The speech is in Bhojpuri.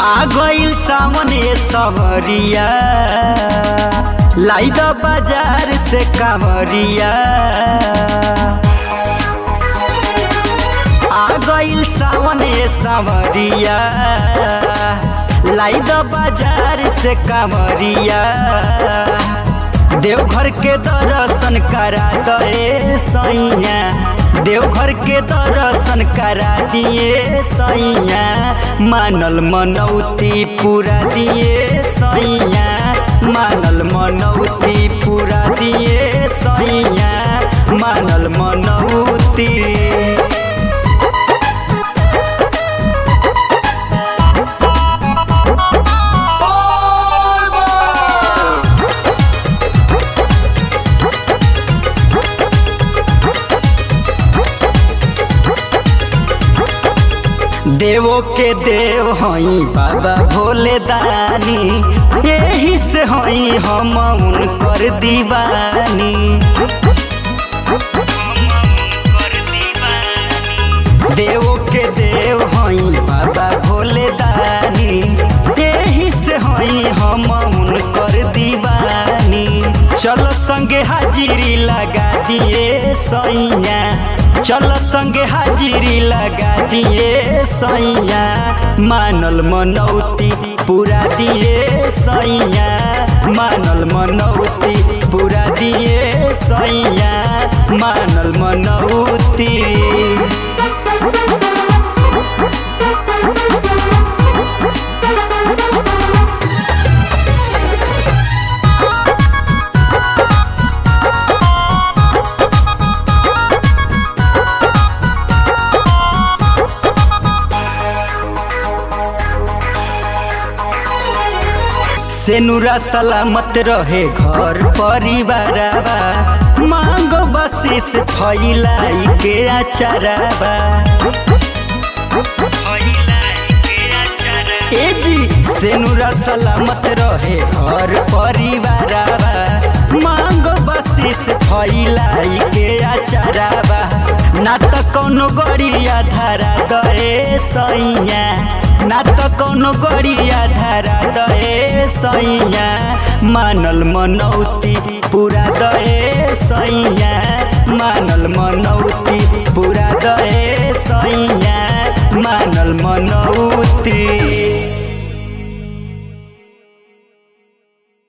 आ गइल सामने सवरिया लाई द बाजार से कांवरिया आ गइल सामने सवरिया लाई द बाजार से कांवरिया देवघर के दर्शन करा दे सैया देवघर के दर्शन करा दिए सैया मानल मनौती पूरा दिए सैया मानल मनौती पूरा दिए सैया मानल मनौती देवो के देव हई बाबा भोले दानी यही से हई हम उनकर दीवानी देवो के देव हई बाबा भोले दानी यही से हई हम उनकर दीवानी चलो संगे हाजिरी लगा दिए सैया चल संगे हाजिरी लगा दिए सैया मानल मनौती पूरा दिए सैया मानल मनौती पूरा दिए सैया मानल मनौती सेनुरा सलामत रहे घर परिवारबा मांग बसिस फैलाई के अचारबा ए जी सेनुरा सलामत रहे घर परिवारबा मांग बसिस फैलाई के अचारबा ना त कौनो गड़िया धारा दए सैया ना त कौनो गड़िया धारा दए सैया मानल मनौती पूरा दए सैया मानल मनौती पूरा दए सैया मानल मनौती